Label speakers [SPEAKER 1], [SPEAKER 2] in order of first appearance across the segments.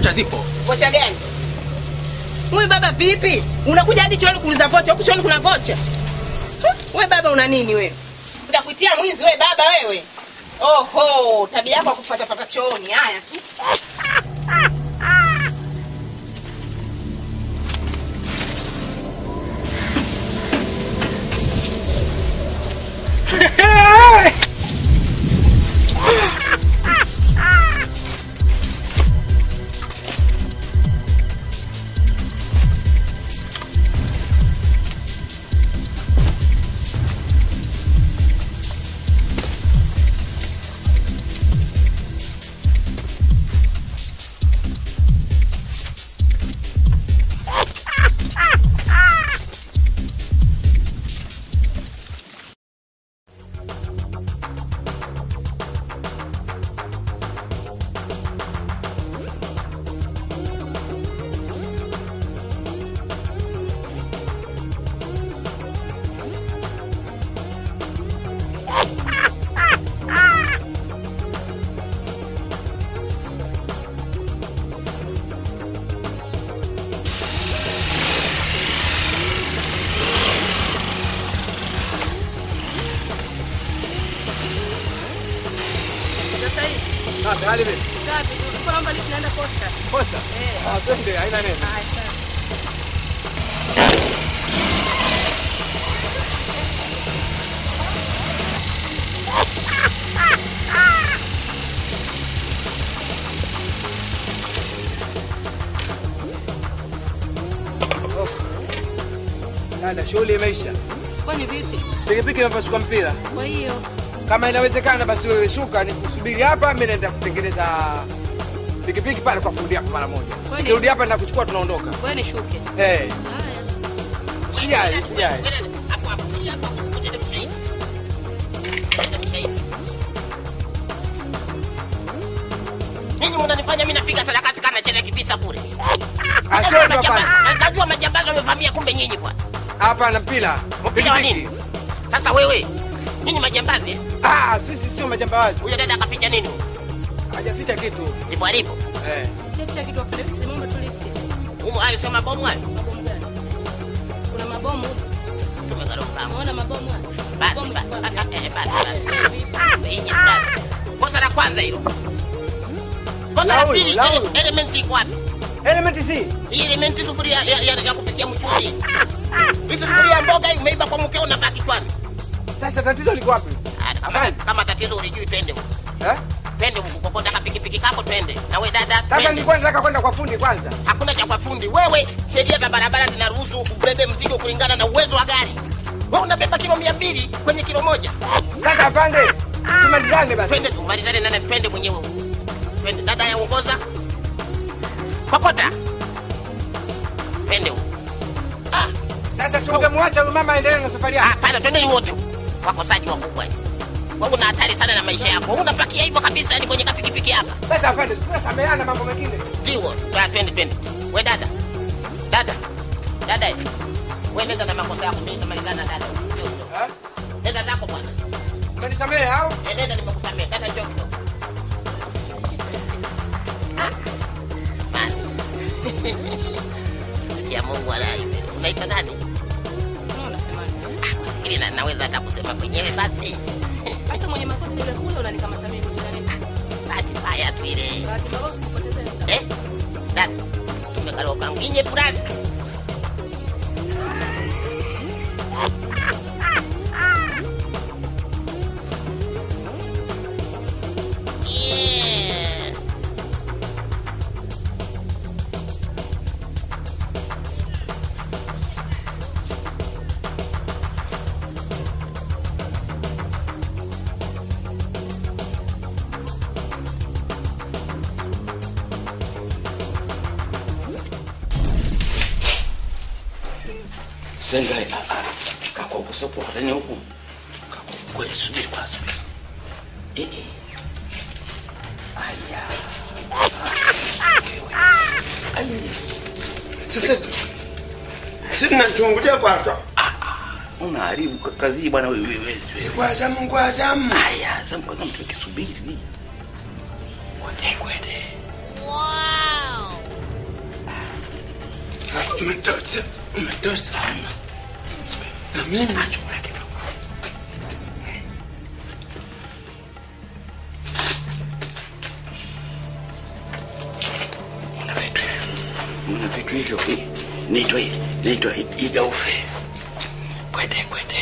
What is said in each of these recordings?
[SPEAKER 1] vocha zipo.
[SPEAKER 2] Vocha gani?
[SPEAKER 3] Huyu baba vipi? Unakuja hadi chooni kuuliza vocha, huku chooni kuna vocha. Huh, We baba una nini wewe?
[SPEAKER 2] Utakuitia mwizi we baba wewe. Oho, tabia yako ya kufuatafuata chooni. Haya tu.
[SPEAKER 3] Sasa hivi.
[SPEAKER 4] Safi, hali vipi?
[SPEAKER 3] Safi, tulikuwa naomba list naenda posta.
[SPEAKER 4] Posta?
[SPEAKER 3] Eh.
[SPEAKER 4] Ah, twende, haina neno.
[SPEAKER 3] Haya, sawa.
[SPEAKER 4] Dada, shughuli imeisha.
[SPEAKER 3] Kwani vipi?
[SPEAKER 4] Pikipiki imepasuka mpira.
[SPEAKER 3] Kwa hiyo
[SPEAKER 4] Kama inawezekana basi wewe shuka nikusubiri hapa, mimi naenda kutengeneza pikipiki pale kwa fundi yako mara moja.
[SPEAKER 3] Kweli?
[SPEAKER 4] Nikirudi hapa nitakuchukua tunaondoka.
[SPEAKER 3] wewe nishuke.
[SPEAKER 4] Eh,
[SPEAKER 3] Haya.
[SPEAKER 4] sijali, sijali.
[SPEAKER 5] Hapo hapo, hii hapa, ngoja mshahidi. Ngoja mshahidi. Ninyi mnanifanya mimi napiga sarakasi kama chele kipita bure.
[SPEAKER 4] Ah,
[SPEAKER 5] Najua
[SPEAKER 4] sio hapa.
[SPEAKER 5] majambazi- Najua majambazi wamevamia kumbe nyinyi bwana.
[SPEAKER 4] Hapa na mpira.
[SPEAKER 5] Mpira wa
[SPEAKER 4] Pikipiki.
[SPEAKER 5] nini? Sasa wewe, ninyi majambazi, eh?
[SPEAKER 4] Ah, sisi sio majambazi.
[SPEAKER 5] huyo dada akapiga nini?
[SPEAKER 4] Hajaficha kitu.
[SPEAKER 5] Ndipo alipo.
[SPEAKER 4] Eh.
[SPEAKER 3] Sasa kitu afanye sisi mambo tulifte.
[SPEAKER 5] Humo hayo sio mabomu hayo.
[SPEAKER 3] Mabomu gani? Kuna mabomu.
[SPEAKER 5] Tumegoroka.
[SPEAKER 3] Unaona mabomu haya?
[SPEAKER 5] Basi
[SPEAKER 3] Mabomu
[SPEAKER 5] basi.
[SPEAKER 3] kwa
[SPEAKER 5] Ah,
[SPEAKER 3] wapi?
[SPEAKER 5] eh, Basi basi.
[SPEAKER 3] Eh, vipi?
[SPEAKER 5] Hii ni brasi. Kosa la kwanza hilo. Kosa la
[SPEAKER 4] Laulu,
[SPEAKER 5] pili,
[SPEAKER 4] laulu.
[SPEAKER 5] ele- element iko wapi?
[SPEAKER 4] Element C.
[SPEAKER 5] Hii element sufuria ya, ya, ya kupikia mchuzi. Hii sufuria ya mboga hii umeiba kwa mkeo na baki chwani.
[SPEAKER 4] Sasa tatizo liko wapi?
[SPEAKER 5] Ah, Kama, kama tatizo ulijui twende huko.
[SPEAKER 4] Eh?
[SPEAKER 5] Twende huko kokota ka pikipiki kako twende. Na wewe dada
[SPEAKER 4] Sasa
[SPEAKER 5] twende.
[SPEAKER 4] nilikuwa nataka kwenda kwa fundi kwanza.
[SPEAKER 5] Hakuna cha kwa fundi. Wewe sheria za barabara zinaruhusu ubebe mzigo kulingana na uwezo wa gari. Wewe unabeba kilo mia mbili kwenye kilo moja.
[SPEAKER 4] Sasa apande. Tumalizane basi.
[SPEAKER 5] Twende tumalizane nane twende mwenyewe. Twende dada yaongoza. Kokota. Twende huko. Ah,
[SPEAKER 4] Sasa si ungemwacha huyu mama aendelee na safari yake.
[SPEAKER 5] hapana twendeni wote. Wakosaji wakubwa. Wewe una hatari sana na maisha yako. Unapakia hivyo kabisa yani kwenye kapikipiki hapa.
[SPEAKER 4] Sasa afande, tunasameheana mambo mengine.
[SPEAKER 5] Ndio. Ah, twende twende. We dada. Dada. Dada. Wewe nenda na makosa yako mimi nitamalizana na dada. Njoo, njoo.
[SPEAKER 4] Eh?
[SPEAKER 5] Nenda zako bwana.
[SPEAKER 4] Umenisamehe au?
[SPEAKER 5] Eh, Nenda nimekusamea. Dada njoo kidogo. Ah. Basi. Ya Mungu alai. Unaitwa nani?
[SPEAKER 3] Unaona unasemaje?
[SPEAKER 5] Ah, ili na, naweza hata kusema mwenyewe basi.
[SPEAKER 3] Sasa mwenye makosa yule kule unanikamata mimi shida nini?
[SPEAKER 5] Bahati mbaya tu ile.
[SPEAKER 3] Bahati mbaya usikupoteze muda.
[SPEAKER 5] Eh? Dada. Tumekaloka nginye purasi. Yeah.
[SPEAKER 6] Senga ah, ah, kako kusopo katani huku. Kako kweli subiri kwa subiri. Eh eh. Aya. Aya.
[SPEAKER 7] Sasa sisi tunachungulia kwanza.
[SPEAKER 6] Unaharibu ka- kazi hii bwana wewe wewe. wewe.
[SPEAKER 7] Kwa zamu kwa zamu.
[SPEAKER 6] Aya, sasa kwanza mtu kisubiri. Kwende kwende.
[SPEAKER 5] Wow.
[SPEAKER 7] Umetosha. Umetosha. Na mimi nachukua kidogo.
[SPEAKER 6] Una vitu una vitu hivyo naitwa naitwa igaufe kwede kwede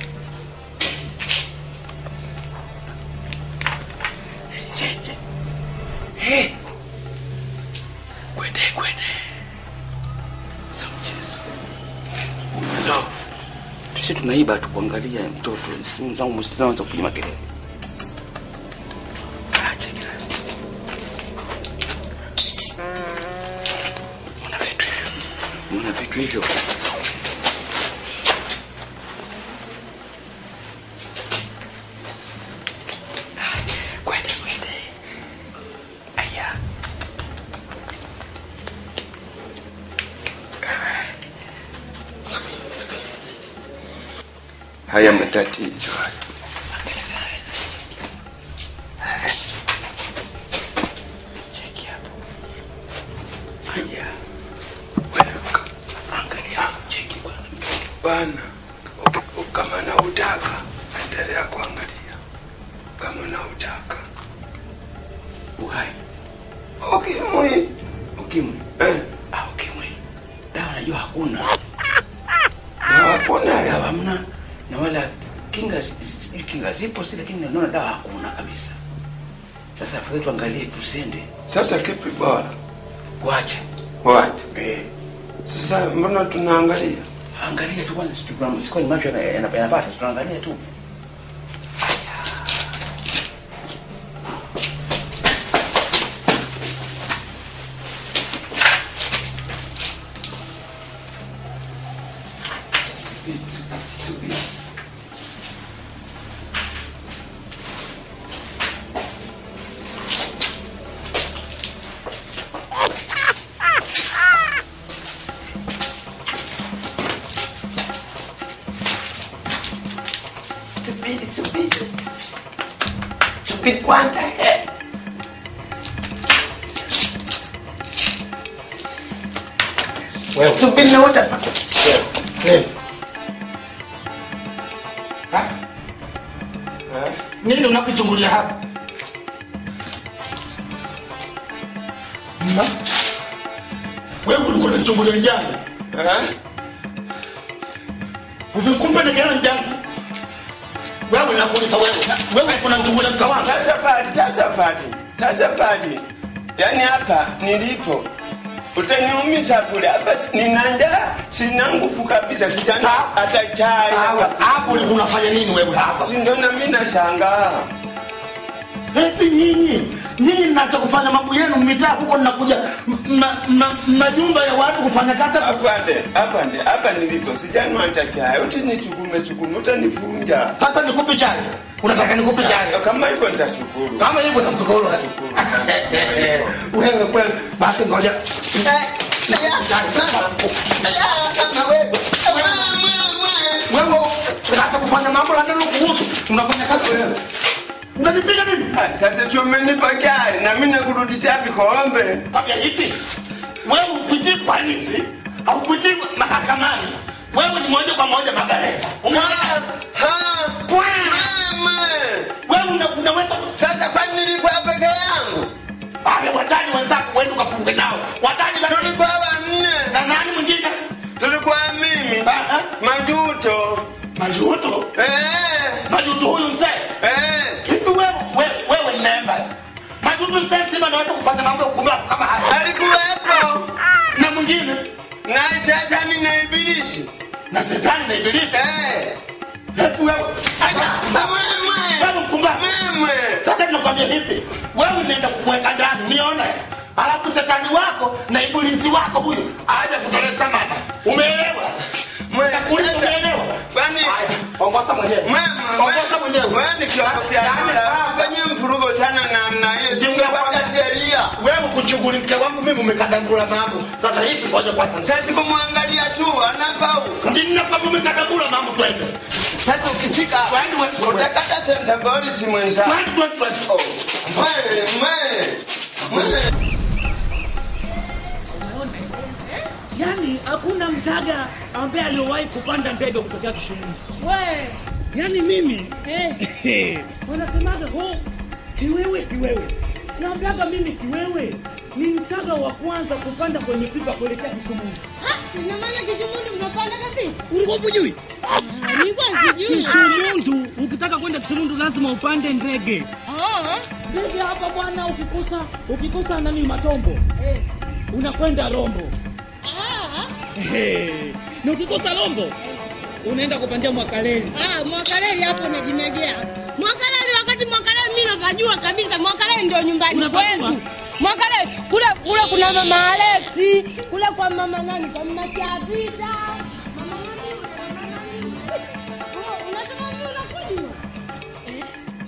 [SPEAKER 6] Eh. kwede kwede so mchezo so sisi tunaiba tu kuangalia mtoto simu zangu msinaanza kupiga makelele Acha kila Mna vitu mna vitu hivyo kwende kwende aya Subiri, subiri.
[SPEAKER 7] Haya matatizo haya.
[SPEAKER 6] Cheki hapo. Aya,
[SPEAKER 7] Weka.
[SPEAKER 6] angalia, cheki bwana.
[SPEAKER 7] Bwana, uki- kama na utaka endelea kuangalia, kama na utaka
[SPEAKER 6] Uhai,
[SPEAKER 7] ukimwi
[SPEAKER 6] ukimwi.
[SPEAKER 7] eh,
[SPEAKER 6] Ah, ukimwi. Dawa najua hakuna.
[SPEAKER 7] na hakuna
[SPEAKER 6] Dawa
[SPEAKER 7] ya
[SPEAKER 6] hamna na wala kinga zi- zi- sijui kinga zipo si lakini naona dawa hakuna kabisa. Sasa afadhali tuangalie tusende.
[SPEAKER 7] sasa. Kipi bora
[SPEAKER 6] Kuacha.
[SPEAKER 7] wacha
[SPEAKER 6] Eh.
[SPEAKER 7] sasa? Mbona tunaangalia
[SPEAKER 6] Angalia tu kwanza sijui kama sikuwa ni macho yana- yana- yanapata tunaangalia tu.
[SPEAKER 7] Subiri, subiri, subiri kwanza eh.
[SPEAKER 1] Wewe
[SPEAKER 7] Subiri na utaka
[SPEAKER 1] nini? Ha?
[SPEAKER 7] eh?
[SPEAKER 1] Nini unakuchungulia hapa? Ha? Wewe ulikuwa unachungulia njani?
[SPEAKER 7] Eh?
[SPEAKER 1] Uvikumbe nikiana njani? Wewe nakuuliza wewe. Wewe kuna mchungulia mkawangu.
[SPEAKER 7] Tasafari, tasafari, tasafari. Yaani hapa nilipo utaniumiza bure. Hapa si- nina njaa, sina nguvu kabisa, sijana
[SPEAKER 1] Sawa.
[SPEAKER 7] hata chai.
[SPEAKER 1] Sawa, hapo ulikuwa unafanya nini wewe hapa?
[SPEAKER 7] Si ndo na mimi nashangaa.
[SPEAKER 1] Hivi nyinyi nyinyi mnachokufanya mambo yenu mitaa huko mnakuja m- ma- ma- majumba ya watu kufanya kazi
[SPEAKER 7] Afande, afande, hapa nilipo sijanwa hata chai. Utanichukume chukume, utanivunja.
[SPEAKER 1] sasa nikupe chai unataka nikupe chai
[SPEAKER 7] Kama hivyo nitashukuru.
[SPEAKER 1] kama hivyo namshukuru wewe kweli basi ngoja wewe hata kufanya mambo la neno kuhusu unafanya kazi wewe unanipiga nini
[SPEAKER 7] Ah, Sasa si umenipa chai na mimi nakurudishia vikombe.
[SPEAKER 1] Kwambia hivi wewe upitii polisi haupitii mahakamani wewe ni moja kwa moja magereza umeona
[SPEAKER 7] Ha!
[SPEAKER 1] Pwa!
[SPEAKER 7] Mama!
[SPEAKER 1] wewe una- unaweza
[SPEAKER 7] Sasa kwani nilikuwa peke yangu?
[SPEAKER 1] wale watani wenzako wewe ukafunge nao watani za
[SPEAKER 7] Tulikuwa wanne.
[SPEAKER 1] na nani mwingine
[SPEAKER 7] Tulikuwa mimi,
[SPEAKER 1] Aha.
[SPEAKER 7] Majuto.
[SPEAKER 1] majuto
[SPEAKER 7] Eh!
[SPEAKER 1] majuto huyu mzee
[SPEAKER 7] Eh!
[SPEAKER 1] hivi wewe wewe wewe ni memba majuto mzee sima anaweza kufanya mambo ya kumlapo kama haya
[SPEAKER 7] Alikuwepo
[SPEAKER 1] na mwingine
[SPEAKER 7] na shetani na ibilisi.
[SPEAKER 1] na shetani na ibilisi
[SPEAKER 7] Eh!
[SPEAKER 1] hivi wewe
[SPEAKER 7] Mama!
[SPEAKER 1] wewe mkumbavu
[SPEAKER 7] Mama!
[SPEAKER 1] sasa ninakwambia hivi wewe nenda kukuweka ndani nione alafu shetani wako na ibilisi wako huyu aje kutoleza mama umeelewa Nitakuuliza umeelewa
[SPEAKER 7] Kwani
[SPEAKER 1] Haya, ongoza mwenyewe
[SPEAKER 7] Mama,
[SPEAKER 1] ongoza mwenyewe
[SPEAKER 7] wewe ni kiongozi
[SPEAKER 1] Yaani,
[SPEAKER 7] Fanyia mfurugo sana namna hiyo.
[SPEAKER 1] Ndio
[SPEAKER 7] Singekuwa
[SPEAKER 1] nakwambia.
[SPEAKER 7] sheria.
[SPEAKER 1] wewe kushughulikia wangu mimi umekadangula mambo sasa hivi ngoja kwanza
[SPEAKER 7] Sasa kumwangalia tu anapau.
[SPEAKER 1] ndina kwamba umekadangula mambo twende
[SPEAKER 7] Sasa ukichika
[SPEAKER 1] Twende, wewe.
[SPEAKER 7] utakata temporary mwenza.
[SPEAKER 1] twende twende twende
[SPEAKER 7] Mwe, mwe. Mwe.
[SPEAKER 8] Yaani hakuna mchaga ambaye aliyowahi kupanda ndege kutokea Kisumu.
[SPEAKER 3] We.
[SPEAKER 8] Yaani mimi
[SPEAKER 3] Eh.
[SPEAKER 8] wanasemaga ho kiwewe kiwewe. Naambiaga mimi kiwewe ni mchaga wa kwanza kupanda kwenye pipa kuelekea Kisumu.
[SPEAKER 3] Ha, ina maana Kisumundu mnapanda kabisa?
[SPEAKER 8] Ulikuwa hujui?
[SPEAKER 3] Nilikuwa sijui.
[SPEAKER 8] Kisumundu, ukitaka kwenda Kisumundu lazima upande ndege.
[SPEAKER 3] Ah.
[SPEAKER 8] Ndege hapa bwana, ukikosa ukikosa nani matombo
[SPEAKER 3] Eh.
[SPEAKER 8] unakwenda Rombo.
[SPEAKER 3] Ah.
[SPEAKER 8] Ehe. Na ukikosa Rombo unaenda kupandia Mwakaleli.
[SPEAKER 3] Ah, Mwakaleli hapo unajimegea. Mwakaleli wakati Mwakaleli mimi napajua kabisa Mwakaleli ndio nyumbani
[SPEAKER 8] Unapajua?
[SPEAKER 3] kwetu. Mwakaleli kule kule kuna mama Alexi, kule kwa mama nani? Kwa mama Chavita. Mama nani? Mama nani? Oh, unasema mimi unakujua? Eh.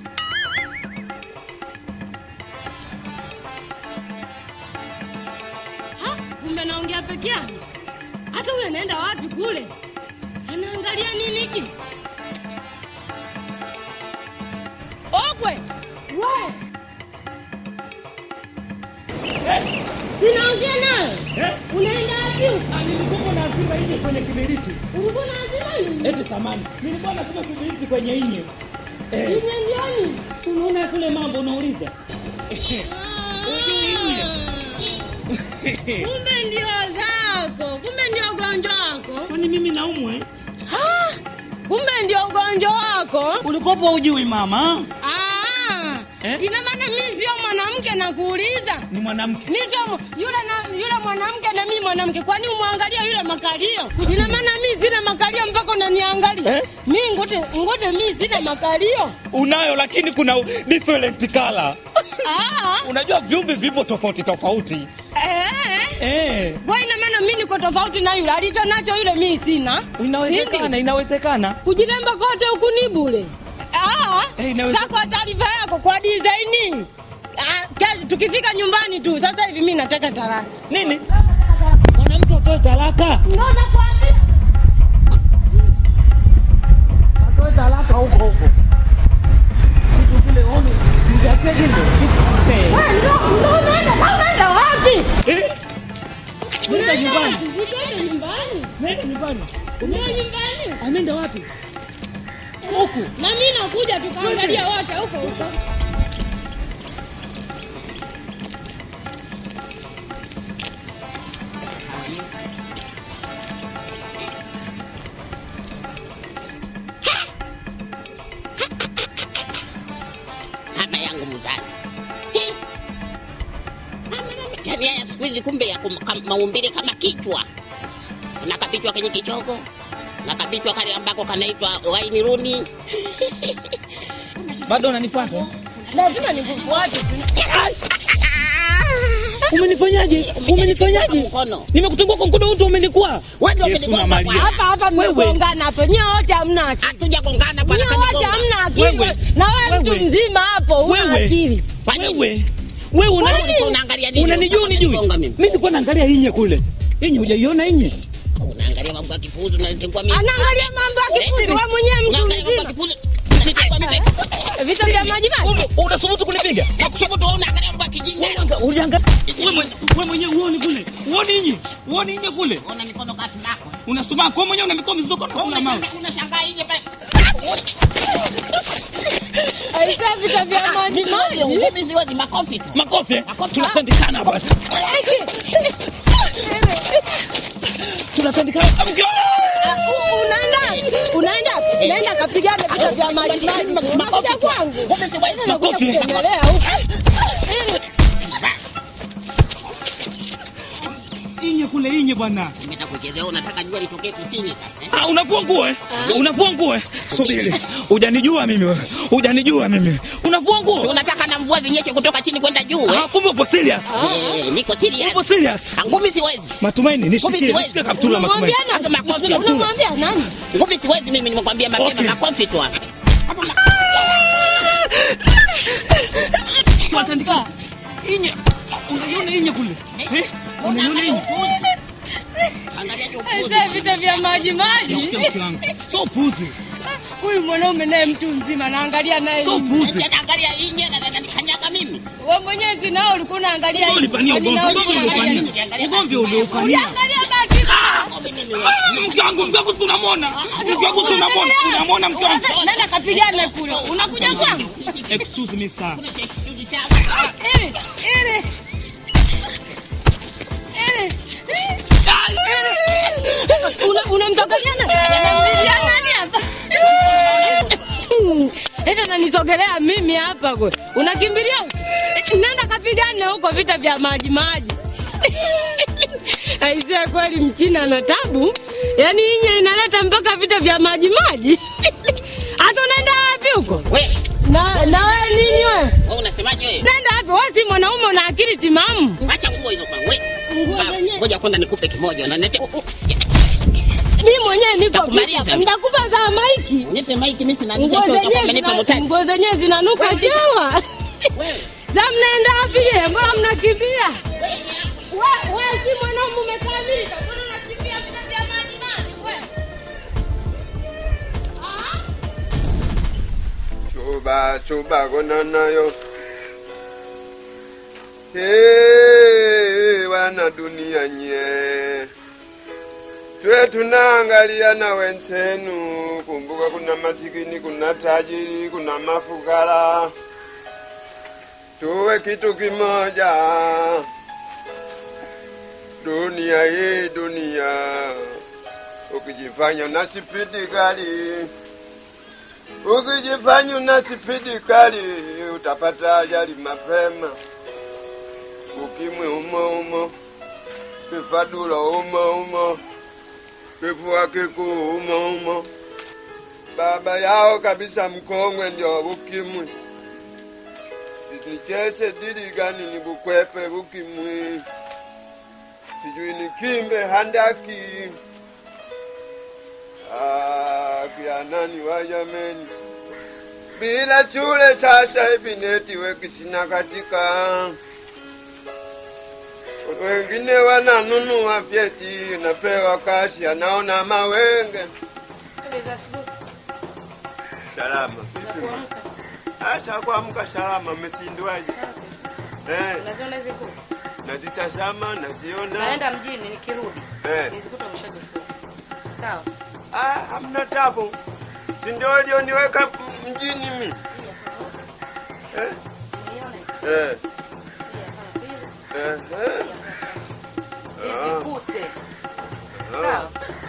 [SPEAKER 3] Ha, kumbe naongea peke yangu. Hasa huyu anaenda wapi kule? Anaangalia nini hiki? Okwe! We! Sinaongea nawe.
[SPEAKER 8] Eh?
[SPEAKER 3] Unaenda wapi? huko?
[SPEAKER 8] Ah, nilikuwa lazima ije kwenye kiberiti.
[SPEAKER 3] Ulikuwa unasema nini?
[SPEAKER 8] Eti samani. Nilikuwa nasema kiberiti kwenye inye. Eh.
[SPEAKER 3] Inye ndioni?
[SPEAKER 8] Si unaona kule mambo unauliza? Eh. Ujui inye.
[SPEAKER 3] Kumbe ndio zako. Kumbe ndio ugonjwa wako.
[SPEAKER 8] Kwani mimi naumwa eh?
[SPEAKER 3] Ah, Kumbe ndio ugonjwa wako.
[SPEAKER 8] Ulikopo ujui mama?
[SPEAKER 3] Ah,
[SPEAKER 8] Eh?
[SPEAKER 3] ina maana mimi sio mwanamke nakuuliza.
[SPEAKER 8] Ni mwanamke.
[SPEAKER 3] Mimi sio mwa- yule na yule mwanamke na mimi mwanamke. Kwani umwangalia yule makalio? Ina maana mimi sina makalio mpaka unaniangalia.
[SPEAKER 8] Eh?
[SPEAKER 3] Mimi ngote ngote mimi sina makalio.
[SPEAKER 8] Unayo lakini kuna different color.
[SPEAKER 3] Ah,
[SPEAKER 8] Unajua viumbe vipo tofauti tofauti.
[SPEAKER 3] eh.
[SPEAKER 8] Eh.
[SPEAKER 3] Kwa ina maana mimi niko tofauti na yule alicho nacho yule mimi sina.
[SPEAKER 8] Inawezekana,
[SPEAKER 3] Sindi?
[SPEAKER 8] inawezekana.
[SPEAKER 3] Kujiremba kote huku ni bure. Ah,
[SPEAKER 8] Eh, inaweza-
[SPEAKER 3] sasa kwa taarifa yako kwa design. Ah, kesho tukifika nyumbani tu. Sasa hivi mimi nataka talaka.
[SPEAKER 8] Nini? Mwanamke atoe talaka.
[SPEAKER 3] Ndio nakwambia.
[SPEAKER 8] Atoe talaka huko huko. Kitu kile one. Ndio kile. Eh.
[SPEAKER 3] Wewe ndio ndio unaenda. Sasa unaenda wapi?
[SPEAKER 8] Eh. Nenda nyumbani.
[SPEAKER 3] Nitaenda nyumbani.
[SPEAKER 8] Nenda nyumbani.
[SPEAKER 3] Ndio nyumbani.
[SPEAKER 8] Ameenda wapi? Huku.
[SPEAKER 3] Na mimi nakuja tukaangalia wote huko huko.
[SPEAKER 5] mama yangu mzazi Hi! Mama, mama. yaani haya siku hizi kumbe ya kum- kam- maumbile kama kichwa na kapichwa kenye kichogo na kapichwa kale ambako kanaitwa waini runi
[SPEAKER 8] Bado unanipata?
[SPEAKER 3] Lazima nikufuate.
[SPEAKER 8] Umenifanyaje? Umenifanyaje?
[SPEAKER 5] mkono
[SPEAKER 8] Nimekutungua kwa mkono wote umenikuwa.
[SPEAKER 5] Wewe ndio
[SPEAKER 8] Yesu
[SPEAKER 5] umenigonga
[SPEAKER 8] na Maria.
[SPEAKER 5] bwana.
[SPEAKER 3] Hapa hapa
[SPEAKER 8] Wewe.
[SPEAKER 3] mmegongana hapo. Nyie wote hamna akili.
[SPEAKER 5] hatujagongana bwana
[SPEAKER 3] Nyie wote
[SPEAKER 5] kanigonga
[SPEAKER 3] hamna akili.
[SPEAKER 8] Wewe.
[SPEAKER 3] Na wewe mtu
[SPEAKER 8] Wewe.
[SPEAKER 3] mzima hapo una
[SPEAKER 8] Wewe.
[SPEAKER 3] akili.
[SPEAKER 5] Kwa nini?
[SPEAKER 8] Wewe. Wewe una
[SPEAKER 5] Wewe ulikuwa unaangalia nini?
[SPEAKER 8] Unanijua
[SPEAKER 5] Unataka
[SPEAKER 8] unijui?
[SPEAKER 5] kunigonga
[SPEAKER 8] Mimi
[SPEAKER 5] mimi?
[SPEAKER 8] nilikuwa naangalia inye kule. Inye hujaiona inye?
[SPEAKER 5] unaangalia mambo ya kipuzu unanitegua mimi
[SPEAKER 3] Anaangalia mambo ya kifuzi. Wewe mwenyewe mtu
[SPEAKER 5] unaangalia mambo ya
[SPEAKER 3] mzima.
[SPEAKER 5] kipuzu unanitegua mimi
[SPEAKER 3] Vita vya maji maji.
[SPEAKER 8] Wewe unasubutu kunipiga?
[SPEAKER 5] na kushoto wewe unaangalia mambo ya kijinga
[SPEAKER 8] Uliangalia wewe mwenye- wewe mwenyewe uone kule. Uone inye. Uone inye kule.
[SPEAKER 5] una mikono kasi mako
[SPEAKER 8] Unasoma kwa mwenyewe una mikono mizito kama kula mawe.
[SPEAKER 5] unashangaa inje pale
[SPEAKER 3] Aisa vita vya maji maji.
[SPEAKER 5] ngumi ziwazi makofi tu
[SPEAKER 8] Makofi. eh?
[SPEAKER 5] Makofi.
[SPEAKER 8] Tunatandikana hapa. Tunatandikana. Amkia.
[SPEAKER 3] Unaenda? Unaenda? Naenda kapigane vita vya maji maji. Unakuja kwangu.
[SPEAKER 5] ngumi ziwazi
[SPEAKER 8] Makofi.
[SPEAKER 3] Endelea huko.
[SPEAKER 8] Inye kule inye bwana.
[SPEAKER 5] Umeenda kuchezea unataka jua litokee kusini sasa eh?
[SPEAKER 8] Ah, unavua nguo eh? Unavua nguo eh? Subiri. Hujanijua mimi wewe. Hujanijua mimi. Unavua
[SPEAKER 5] Si
[SPEAKER 8] nguo?
[SPEAKER 5] unataka na mvua zinyeshe kutoka chini kwenda juu eh?
[SPEAKER 8] Ah, kumbe upo serious.
[SPEAKER 5] Eh, niko serious.
[SPEAKER 8] Upo serious.
[SPEAKER 5] Ah, Ngumi siwezi.
[SPEAKER 8] Matumaini nishikie.
[SPEAKER 5] siwezi.
[SPEAKER 8] Nishikie kaptula matumaini.
[SPEAKER 3] Unamwambia nani?
[SPEAKER 5] Hata makofi.
[SPEAKER 3] Unamwambia nani?
[SPEAKER 5] Ngumi siwezi mimi nimekwambia mapema
[SPEAKER 8] Okay.
[SPEAKER 5] makofi tu hapa. Hapa ma-
[SPEAKER 8] Tunatandikana. Inye. Unaiona inye kule? Eh? Unaiona
[SPEAKER 5] Unaangalia
[SPEAKER 8] inye?
[SPEAKER 5] upuzi. Angalia je upuzi.
[SPEAKER 3] Aisa vita vya maji maji.
[SPEAKER 8] Nishikie mke wangu. So puzi.
[SPEAKER 3] Huyu mwanaume naye mtu mzima naangalia naye.
[SPEAKER 8] So
[SPEAKER 3] nini?
[SPEAKER 8] puzi.
[SPEAKER 5] Eti anaangalia inje na na- nikanyaga mimi.
[SPEAKER 3] Wewe mwenyewe si nao ulikuwa unaangalia.
[SPEAKER 8] Ulipania
[SPEAKER 3] Kwani
[SPEAKER 8] ugomvi.
[SPEAKER 3] nao
[SPEAKER 8] Ugomvi
[SPEAKER 3] ulikuwa
[SPEAKER 8] uliopania.
[SPEAKER 3] unaangalia?
[SPEAKER 8] Ugomvi uliopania.
[SPEAKER 3] Uliangalia bati
[SPEAKER 8] Mke wangu, mke wangu si unamwona? Mke wangu si unamwona? Unamwona mke wangu?
[SPEAKER 3] Nenda kapigane kule. Unakuja kwangu?
[SPEAKER 8] Excuse me sir.
[SPEAKER 3] Ili, ili. Ili. Una- Unamsogelea nani? Unamlilia nani hapa? Eti unanisogelea mimi hapa kwe. Unakimbilia huko? Nenda kapigane huko vita vya maji maji. Aisee, kweli mchina na tabu. Yaani inye inaleta mpaka vita vya maji maji. Hata unaenda wapi huko?
[SPEAKER 5] We,
[SPEAKER 3] Na na wewe nini wewe?
[SPEAKER 5] wewe unasemaje wewe?
[SPEAKER 3] Nenda wapi? Wewe si mwanaume una akili timamu.
[SPEAKER 5] Acha nguo hizo kwa we.
[SPEAKER 3] Nguo
[SPEAKER 5] Ba-
[SPEAKER 3] zenyewe.
[SPEAKER 5] Ngoja kwanza nikupe kimoja. Unaniletea
[SPEAKER 3] Mimi mwenyewe niko
[SPEAKER 5] Nitakumaliza.
[SPEAKER 3] vita. Nitakupa za maiki.
[SPEAKER 5] nipe maiki mimi sina
[SPEAKER 3] Nguo
[SPEAKER 5] nicha sio
[SPEAKER 3] zenyewe
[SPEAKER 5] umenipa
[SPEAKER 3] zina-
[SPEAKER 5] mtaji.
[SPEAKER 3] nguo zenyewe zinanuka chawa.
[SPEAKER 5] Wewe.
[SPEAKER 3] Za mnaenda wapi je? Mbona mnakimbia? Wewe wewe si mwanaume umekamilika. Mbona unakimbia vita vya maji maji wewe? Ah?
[SPEAKER 7] Chuba chuba gona nayo. Hey, wana dunia nye. Twe tunaangalia na wenzenu. Kumbuka kuna masikini, kuna tajiri, kuna mafukara. Tuwe kitu kimoja. Dunia hii dunia. Ukijifanya na spidi kali Ukijifanya una spidi kali utapata ajali mapema. Ukimwi umo umo, kifadula umo umo, kifua kikuu umo umo. Baba yao kabisa mkongwe ndio ukimwi. Sinicheze dili gani ni bukwepe ukimwi, sijui ni kimbe handaki. Ah, kia nani wa jameni, bila shule sasa hivi netiweki sina katika. Wengine wananunua vyeti, napewa kashi, anaona mawenge. Salama hasa kuamka salama, umesindwaje? Eh,
[SPEAKER 2] Unaziona hizi nguo?
[SPEAKER 7] nazitazama naziona.
[SPEAKER 2] Naenda mjini nikirudi.
[SPEAKER 7] Eh.
[SPEAKER 2] Nizikuta umeshazifua. Sawa.
[SPEAKER 7] Ah, hamna tabu, si ndio ulioniweka mjini mi eh? Eh. Eh, eh. Ah.
[SPEAKER 2] Nizikute.
[SPEAKER 7] Ah.
[SPEAKER 2] Sawa.